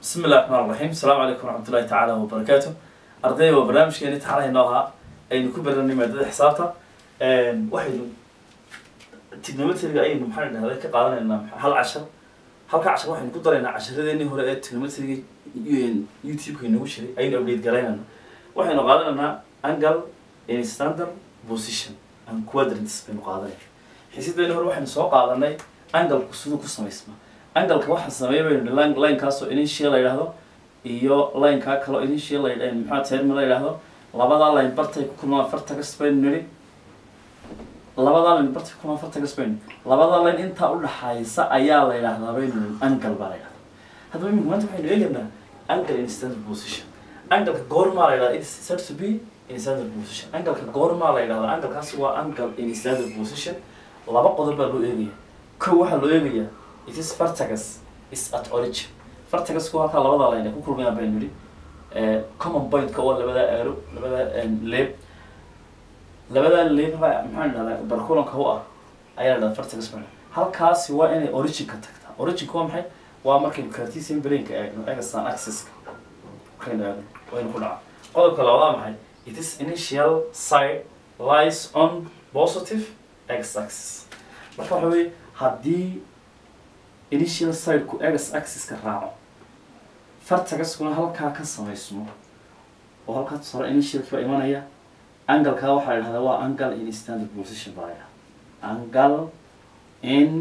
bismi illahi raxmaan raxiim asalaamu calaykum waraxmatullahi tacaala wabarakaatu ardayda waa barnaamijkeeni taxalaynoo ahaa aynu ku baranay maadada xisaabta waxaynu trigonometriga ayaynu maxaan dhahday ka qaadanaynaa hal cashar halka cashar waxaynu ku daraynaa casharadeenii hore ee trigonometriga youtube-ka inagu jiray ayaynu update garaynayna waxaynu qaadanaynaa angle in standard position and quadrants baynu qaadanay xiisadeeni hore waxaynu soo qaadanay angalku siduu ku samaysmaa angalka waxaa sameeya baynu line linekaasoo initial la yidhaahdo iyo linekaa kaloo initial la maxaa termi la yidhaahdo labadaa line bartay ku kulmaan fartagas baynu nidhi labadaa line bartay ku kulmaan fartagas baynu labadaa line intaa udhaxaysa ayaa la yidhaahdaa baynu nidhi angle baa la yidhahdaa haddaba imika maanta waxaynu eegaynaa angle in standard position angalka goormaa la yidhahdaa it is said to be in standard position angalka goormaa la yidhahdaa angalkaasi waa angle in standard position laba qodob baa loo eegaya kow waxaa loo eegayaa it is fartagas is at origin fartagasku halkaa labada line ay ku kulmayaan baynu yidhi common point-ka oo labadaa aaro labadaa leeb labadaa leeb ha maxaan idhahdaa barkulanka u ah ayaa la dhahdaa fartagas baa halkaasi waa inay originka tagtaa originka waa maxay waa markaynu cartesian brainka eegno egasan axis-ka markaynu eegno waynu ku dhaca qodobka labadaa maxay it is initial side lies on positive x axis marka waxa weye haddii initial sideku egas axiska raaco fartagaskuna halkaa ka samaysmo oo halkaa tusaro initialki baa imanaya angalkaa waxaa la dhahdaa waa angle in standard position baa la yidhahdaa angle in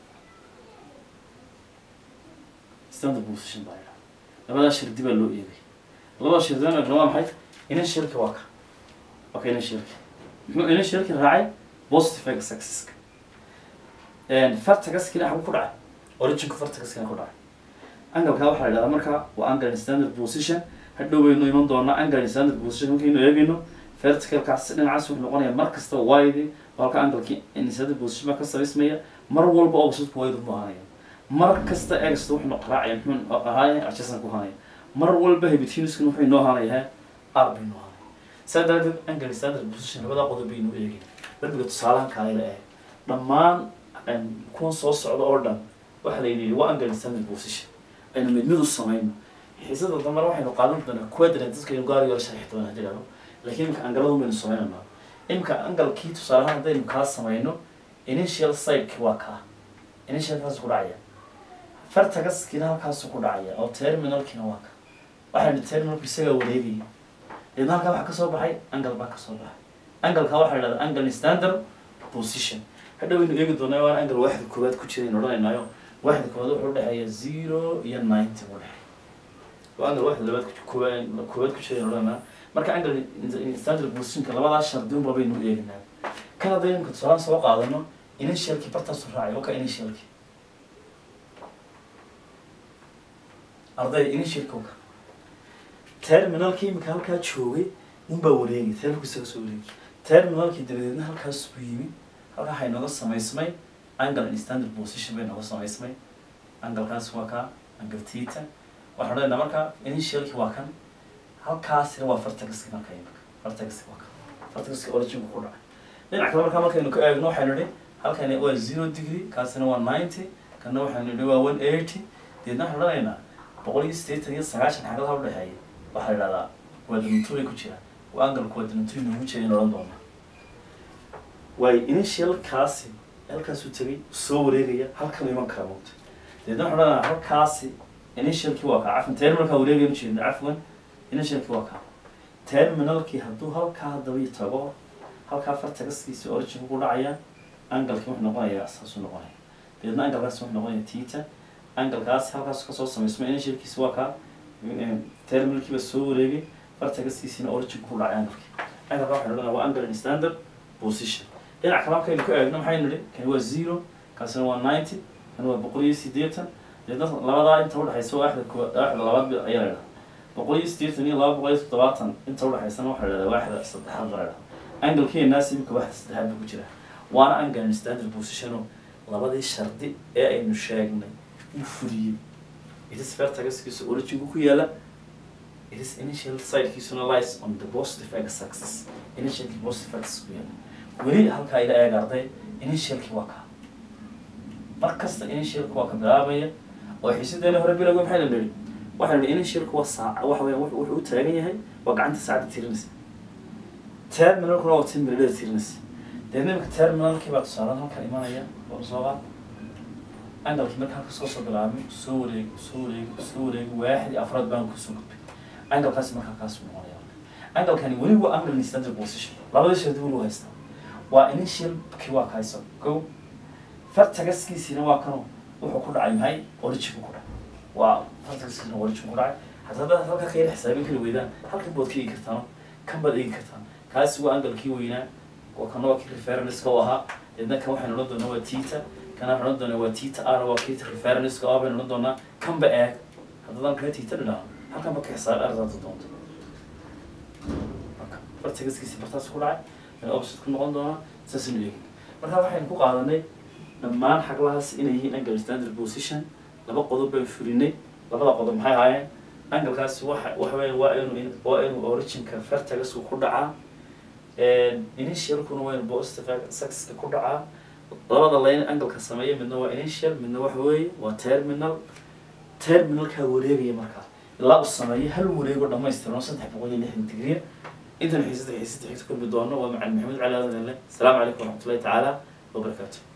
standard position baa la yidhahdaa labadaa shardi baa loo eegay labada shardi baan eegna waa maxay initialki waa ka waa ka initialki muxuu initialki raacay positive egas axiska fartagaskina xagu ku dhacay originku fartagaskina ku dhacay angalkaa waxaa la yidhahdaa marka waa angle in standard position hadhow baynu iman doonaa angle in standard position markaynu eegayno verticalkaas dhinacaas wuxuu noqonaya mar kasta wide oo halka angalki in standard position baa ka samaysmaya mar walba opposite wide mu ahanaya mar kasta egasta wuxuu raacaya muxuu ahaaya adjacent ku ahanaya mar walba hypotenuskan wuxuu inoo ahanaya r baynu ahanaya saa daraadeed angle in standard position labadaa qodob baynu eegayna darbiga tusaalahan kaayla eh dhammaan kuwan soo socda oo dhan waxaa la yidhi waa angle standard position aynu mid mid u samayno xiisada dambana waxaynu qaadan doonaa quadrant dadkaynu gaari yaro sharxi doonaa haddii dhahdo laakiin imika angaladu baynu samaynanaa imika angalkii tusaalahaan haddaynu kaa samayno initial sideki waa kaa initialkaasu ku dhacaya fartagaskiina halkaasu ku dhacaya oo terminalkiina waa ka waxaynu terminalku isagaa wareegaya deedna halkaa waxaa kasoo baxay angle baa kasoo baxay angalkaa waxaa la dhahdaa angle standard position hadhow waynu eegi doonaa waan angle waaxda koowaad ku jira aynu odhanaynaayo waaxda koowaad wuxuu udhexeeya zero iyo ninety u dhexeeya waa angle waaxda labaad koowaad koowaad ku jira aynu odhanaa marka angle standard positionka labadaa shardi unba baynu eeginaa kan hadday imka tusaalaan soo qaadano initialki bartaasu raacay oo ka initialki arday initialki oka terminalki imika halkaa joogay unbaa wareegay terminalku isaga soo wareegay terminalki dabadeedna halkaas buu yimi halkaa waxay nooga samaysmay angle in standard position bay nooga samaysmay angalkaas waa kaa angle tita waxaan odhanaynaa marka initialki waa kan halkaasina waa fartagaski marka imika fartagaski waa kan fartagaski originku ku dhacay dhinac kale markaa markaynu ka eegno waxaynu idhi halkani waa zero degree kaasina waa ninety kana waxaynu idhi waa one eighty deedna waxaan odhanaynaa boqol iyo siddeetan iyo sagaashan xagadaha udhexeeya waxaa la idhahdaa quadranturay ku jira waa angle quadrantury noogu jira in odhan doona waayo initialkaasi halkaasuu tegay soo wareegaya halkan iman kara moogta deedna waxaan odhanaa halkaasi initialkii waa kaa cafan terminalkaa wareegaynu jeedna cafwan initialkii waa kaa terminalkii hadduu halkaa haddaba tago halkaa fartagaskiisi originku ku dhacaya angalkii wuxuu noqonayaa saasuu noqonaya deedna angalkaasi wuxuu noqonaya tita angalkaasi halkaas kasoo samaysmo initialkiisi waa kaa terminalkiiba soo wareegay fartagaskiisina originku ku dhacay angalkii angalka waxaan odhanaa waa angle in standard position dhinac kale markaynu ka eegno maxaynu nidhi kani waa zero kaasina waa ninety kani waa boqol iyo siddeetan deedna labadaa inta udhexaysa waaxda koo waaxda labaad ayaa la idhaha boqol iyo siddeetan iyo laba boqol iyo toddobaatan inta udhexaysana waxaa la idhahdaa waaxda saddexaad baa la idhaha angalkeenaas imika waaxda saddexaad buu ku jira waana angle in standard position oo labadii shardi ee aynu sheegnay uu fuliyey itis vertagaskiisa originku ku yaala itis initial sidekiisuna lies on the positive x axis initialki positive axis ku yaala weli halkaa ila eeg arday initialki waa kaa mar kasta initialki waa ka bilaabaya oo xiisadeena hore bilowga maxay la nidhi waxaynu nidhi initialku waa saac waxa weeyaan wuxuu wuxuu u taagan yahay waa gacanta saacadda tirinaysa terminalkuna waa tin mirilada tirinaysa deedna imika terminalkii baa tusaale halkan imanaya oo sooba angalkii marka halka soo soo bilaabmay soo wareeg soo wareeg soo wareeg waaxid iyo afraad baan kusoo gudbay angalkaasi markaa kaasuu noqonaya angalkani weli waa angle in standard position labada shay weli waa haystaa waa initial kii waa kahayso go fartagaskiisina waa kano wuxuu ku dhacay maxay origin ku dhacay waa fartagaskiisina origin ku dhacay hataa haddaad halka ka yar xisaabin kari weydaan halkan baad ka eegi kartaan kan baad eegi kartaan kaasi waa angalkii weynaa waa kana waa kii referenceka u ahaa deedna kan waxaynu odhan doonaa waa tita kana waxaynu odhan doonaa waa tita r waa kii referenceka ah baynu odhan doonaa kanba eeg haddadaan kala tita dhidhaano halkan ba ka xisaab ardaada doonto marka fartagaskiisi bartaas ku dhacay aynu opposite ku noqon doonaa saasaynu eegin marka waxaynu ku qaadanay dhammaan xaglahaas inay yihiin angle standard position laba qodob baynu fulinay labada qodob maxay ahaayeen angalkaasi waxa waxa weeye waa inuu waa inuu originka vertagasku ku dhacaa initialkuna waa inuu positive successka ku dhacaa labada line angalka sameeya midna waa initial midna waxa weeye waa terminal terminalkaa wareegaya markaa ilaa uu sameeyo hal wareego dhamaystiran saddex boqol iyo lixdan digriya intan xiisada xiisada xigta kulmi doono waa macalin maxamed cali aadan le asalaamu calaykum waraxmatullahi tacaala wabarakaatu